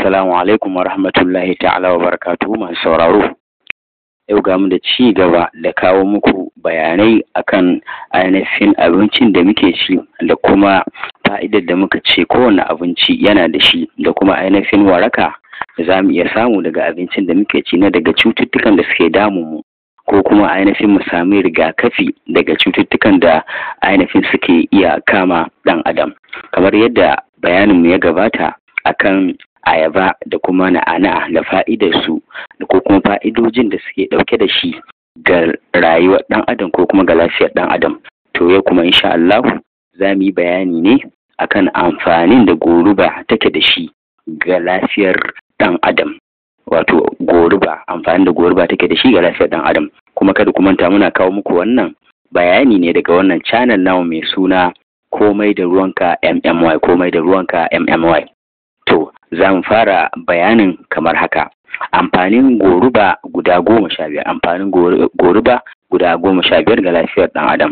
Assalamu alaikum wa rahmatullahi ta'ala wa barakatuhu masu sauraro. Yau ga mu da ci gaba da kawo muku bayanai akan ainihin abincin da muke ci da kuma fa'idar da muka ce kowane abinci yana da shi da kuma ainihin waraka da za mu iya samu daga abincin da muke ci na daga cututtukan da suke damun mu ko kuma ainihin mu sami rigakafi daga cututtukan da ainihin suke iya kama ɗan adam kamar yadda bayaninmu ya gabata akan ayaba da kuma na'ana da fa'idarsu da ko kuma fa'idojin da suke ɗauke da shi ga rayuwar ɗan adam ko kuma ga lafiyar ɗan adam to yau kuma insha Allah za mu yi bayani ne akan amfanin da goruba take da shi ga lafiyar ɗan adam wato goruba amfanin da goruba take da shi ga lafiyar ɗan adam kuma kada ku manta muna kawo muku wannan bayani ne daga wannan channel namu mai suna komai da ruwanka MMY komai da ruwanka MMY To, za mu fara bayanin kamar haka. Amfanin goruba guda goma sha biyar, amfanin goruba guda goma sha biyar ga lafiyar ɗan adam.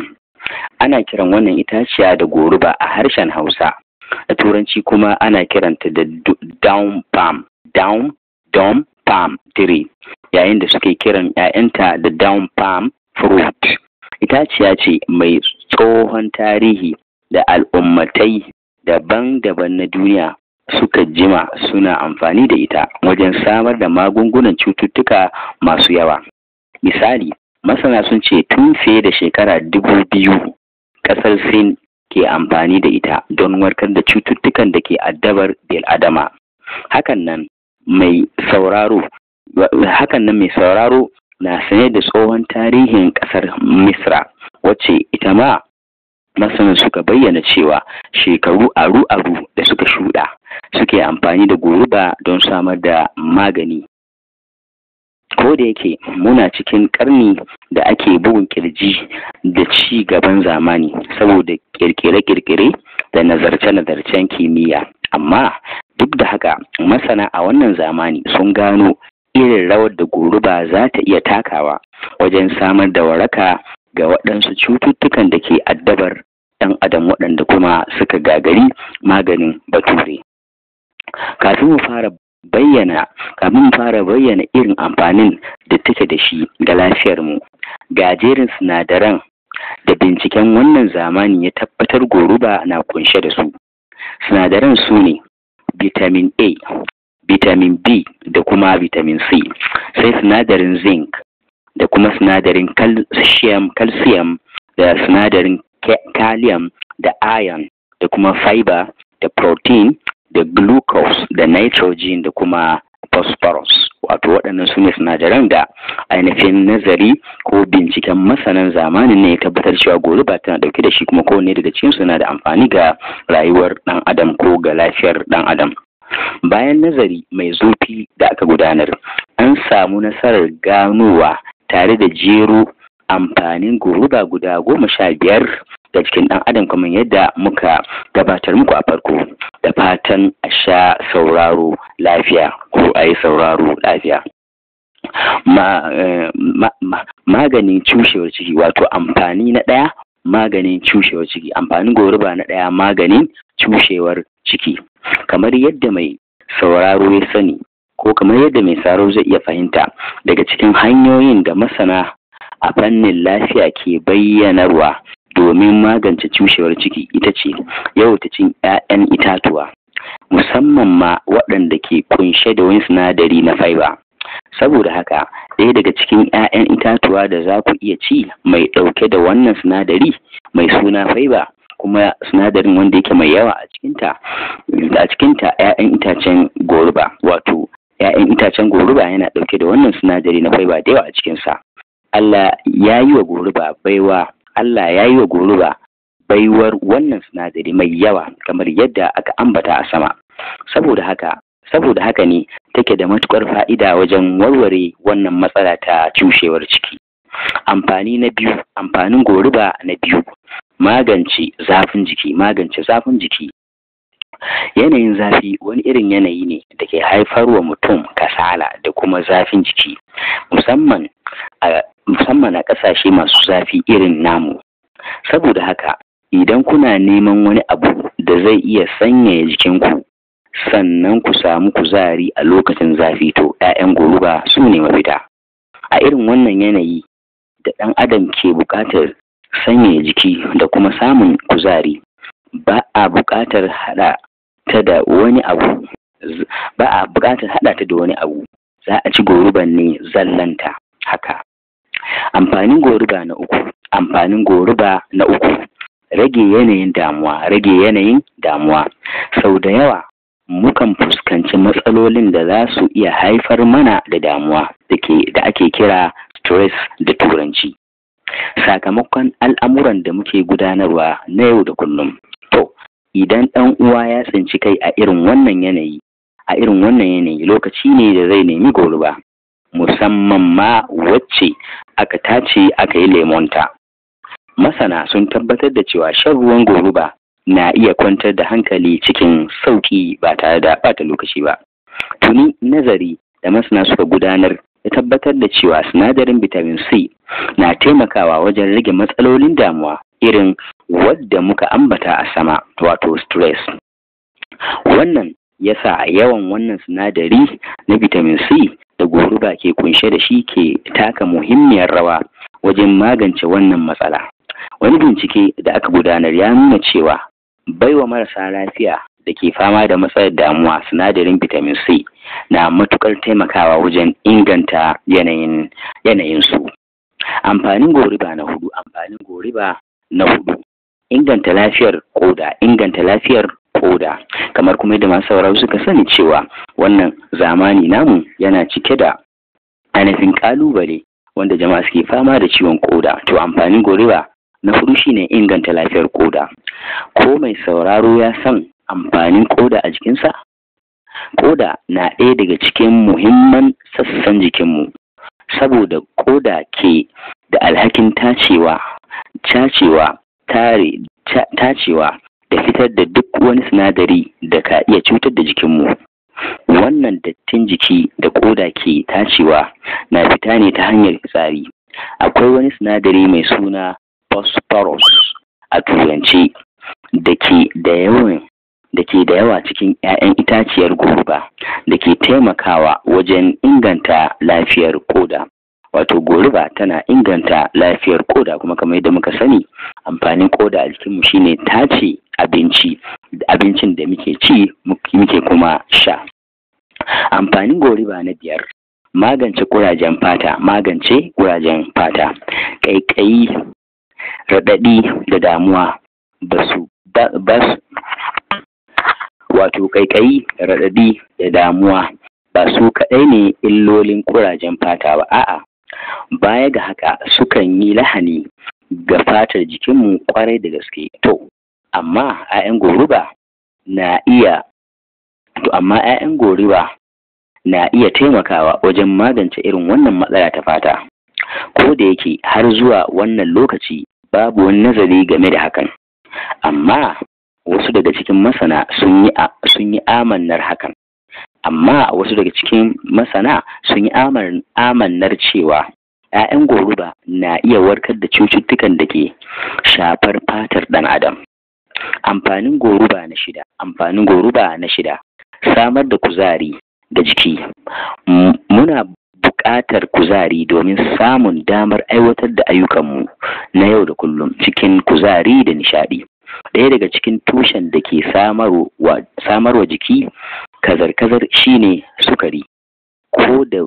Ana kiran wannan itaciya da goruba a harshen Hausa. Da Turanci kuma ana kiranta da down palm, down, down palm tree, yayin da suke kiran ‘ya'yanta da down palm fruit. Itaciya ce mai tsohon tarihi da al'ummatai daban-daban na duniya suka jima suna amfani da ita wajen samar da magungunan cututtuka masu yawa. Misali, masana sun ce tun fiye da shekara dubu biyu ƙasar Sin ke amfani da ita don warkar da cututtukan da ke addabar adama. Hakan nan mai sauraro hakan nan mai sauraro na sane da tsohon tarihin ƙasar Misra wacce ita ma masanan suka bayyana cewa shekaru aru-aru da suka shuɗa suke amfani da goruba don samar da magani ko da yake muna cikin karni da ake bugun kirji da ci gaban zamani saboda kirkire-kirkire da nazarce-nazarcen kimiyya amma duk da haka masana a wannan zamani sun gano irin rawar da goruba za ta iya takawa wajen samar da waraka ga waɗansu cututtukan da ke addabar ɗan adam waɗanda kuma suka gagari maganin bature kafin mu fara bayyana kafin mu fara bayyana irin amfanin da take da shi ga lafiyarmu ga jerin sinadaran da binciken wannan zamani ya tabbatar goruba na kunshe da su sinadaran su ne vitamin a vitamin b da kuma vitamin c sai sinadarin zinc da kuma sinadarin calcium, calcium da sinadarin calcium da iron da kuma fiber da protein da glucose da nitrogen da kuma phosphorus wato waɗannan su ne sinadaran da ainihin nazari ko binciken masanan zamanin ne ya tabbatar cewa goruba tana ɗauke da shi kuma kowanne daga cikin suna da amfani ga rayuwar ɗan adam ko ga lafiyar ɗan adam bayan nazari mai zurfi da aka gudanar an samu nasarar ganowa tare da jero amfanin goruba guda goma sha biyar da cikin ɗan adam kamar yadda muka gabatar muku a farko da fatan a sha sauraro lafiya ko a yi sauraro lafiya maganin cushewar ciki wato amfani na ɗaya maganin cushewar ciki amfanin goruba na ɗaya maganin cushewar ciki kamar yadda mai sauraro ya sani ko kamar yadda mai sauraro zai iya fahimta daga cikin hanyoyin da masana a fannin lafiya ke bayyanarwa domin magance cushewar ciki ita ce yawaita cin 'ya'yan itatuwa musamman ma waɗanda ke kunshe da wani sinadari na fiber saboda haka ɗaya daga cikin 'ya'yan itatuwa da za ku iya ci mai ɗauke da wannan sinadari mai suna fiber kuma sinadarin wanda yake mai yawa a cikinta a cikinta 'ya'yan itacen goruba wato 'ya'yan itacen goruba yana ɗauke da wannan sinadari na fiber da yawa a cikinsa Allah ya yi wa goruba baiwa Allah ya yi wa goruba baiwar wannan sinadari mai yawa kamar yadda aka ambata a sama saboda haka saboda haka ne take da matukar fa'ida wajen warware wannan matsala ta cushewar ciki amfani na biyu amfanin goruba na biyu magance zafin jiki magance zafin jiki yanayin zafi wani irin yanayi ne da ke haifarwa mutum kasala da kuma zafin jiki musamman a musamman a ƙasashe masu zafi irin namu saboda haka idan kuna neman wani abu da zai iya sanyaya jikinku sannan ku samu kuzari a lokacin zafi to 'ya'yan goruba su ne mafita a irin wannan yanayi da ɗan adam ke buƙatar sanya jiki da kuma samun kuzari ba a buƙatar haɗa ta da wani abu ba a buƙatar haɗa ta da wani abu za a ci goruban ne zallanta haka amfanin goruba na uku amfanin goruba na uku rage yanayin damuwa rage yanayin damuwa sau da yawa mukan fuskanci matsalolin da za su iya haifar mana da damuwa da ake kira stress da turanci sakamakon al'amuran da muke gudanarwa na yau da kullum to idan ɗan uwa ya tsinci kai a irin wannan yanayi a irin wannan yanayi lokaci ne da zai nemi goruba musamman ma wacce aka tace aka yi lemonta masana sun tabbatar da cewa shan ruwan goruba na iya kwantar da hankali cikin sauƙi ba tare da ɓata lokaci ba tuni nazari da masana suka gudanar ya tabbatar da cewa sinadarin vitamin c na taimakawa wajen rage matsalolin damuwa irin wadda muka ambata a sama wato stress wannan yasa yawan wannan sinadari na vitamin c da goruba ke kunshe da shi ke taka muhimmiyar rawa wajen magance wannan matsala wani bincike da aka gudanar ya nuna cewa baiwa marasa lafiya da ke fama da matsalar damuwa sinadarin vitamin c na matukar taimakawa wajen inganta yanayin yanayinsu amfanin goriba na hudu amfanin goriba na hudu inganta lafiyar koda inganta lafiyar koda kamar kuma yadda masu sauraro suka sani cewa wannan zamani namu yana cike da ainihin kalubale wanda jama'a suke fama da ciwon koda to amfanin goriba na hudu shine inganta lafiyar koda ko mai sauraro ya san amfanin koda a jikinsa koda na ɗaya daga cikin muhimman sassan jikinmu saboda koda ke da alhakin tacewa tacewa tare tacewa da fitar da duk wani sinadari da ka iya cutar da jikinmu wannan dattin jiki da koda ke tacewa na fita ne ta hanyar fitsari akwai wani sinadari mai suna phosphorus a turance da ke da yawan da ke da yawa cikin 'ya'yan itaciyar goruba da ke taimakawa wajen inganta lafiyar koda wato goruba tana inganta lafiyar koda kuma kamar yadda muka sani amfanin koda a jikinmu shine tace abinci abincin da muke ci muke kuma sha amfanin goruba na biyar magance kurajen fata magance kurajen fata ƙaiƙayi raɗaɗi da damuwa ba su wato ƙaiƙayi raɗaɗi da damuwa ba su kaɗai ne illolin kurajen fata ba a'a baya ga haka sukan yi lahani ga fatar jikinmu kwarai da gaske to amma 'ya'yan goruba na iya to amma 'ya'yan goruba na iya taimakawa wajen magance irin wannan matsala ta fata ko da yake har zuwa wannan lokaci babu wani nazari game da hakan amma wasu daga cikin masana sun yi sun yi amannar hakan amma wasu daga cikin masana sun yi amannar cewa 'ya'yan goruba na iya warkar da cututtukan da ke shafar fatar ɗan adam amfanin goruba na shida amfanin goruba na shida samar da kuzari da jiki muna buƙatar kuzari domin samun damar aiwatar da ayyukanmu na yau da kullum cikin kuzari da nishaɗi ɗaya daga cikin tushen da ke samarwa jiki kazar-kazar shine sukari ko da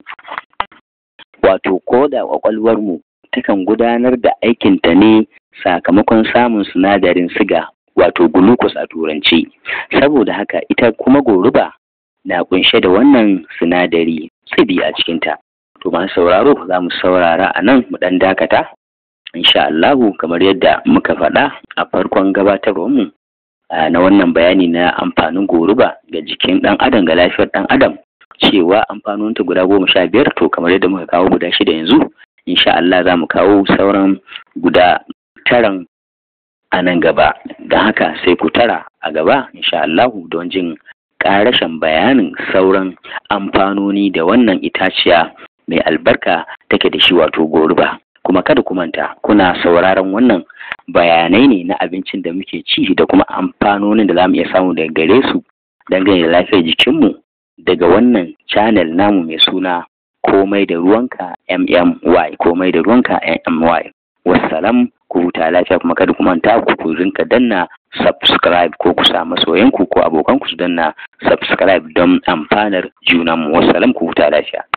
wato ko da ƙwaƙwalwarmu takan gudanar da aikinta ne sakamakon samun sinadarin siga wato glucose a turanci saboda haka ita kuma goruba na kunshe da wannan sinadari tsibi a cikinta to masu sauraro za mu saurara a nan mu ɗan dakata insha Allahu kamar yadda muka faɗa a farkon gabatarwarmu na wannan bayani na amfanin goruba ga jikin ɗan adam ga lafiyar ɗan adam cewa amfanoninta guda goma sha biyar to kamar yadda muka kawo guda shida yanzu insha Allah za mu kawo sauran guda taran a nan gaba don haka sai ku tara a gaba insha Allahu don jin ƙarashin bayanin sauran amfanoni da wannan itaciya mai albarka take da shi wato goruba kuma kada ku manta kuna sauraron wannan bayanai ne na abincin da muke ci da kuma amfanonin da za mu iya samu daga gare su dangane da lafiyar jikinmu daga wannan channel namu mai suna komai da ruwanka MMY komai da ruwanka MMY wassalam ku huta lafiya kuma kada ku manta ku ku rinka danna subscribe ko ku sa masoyanku ko abokanku su danna subscribe don amfanar junanmu wassalam ku huta lafiya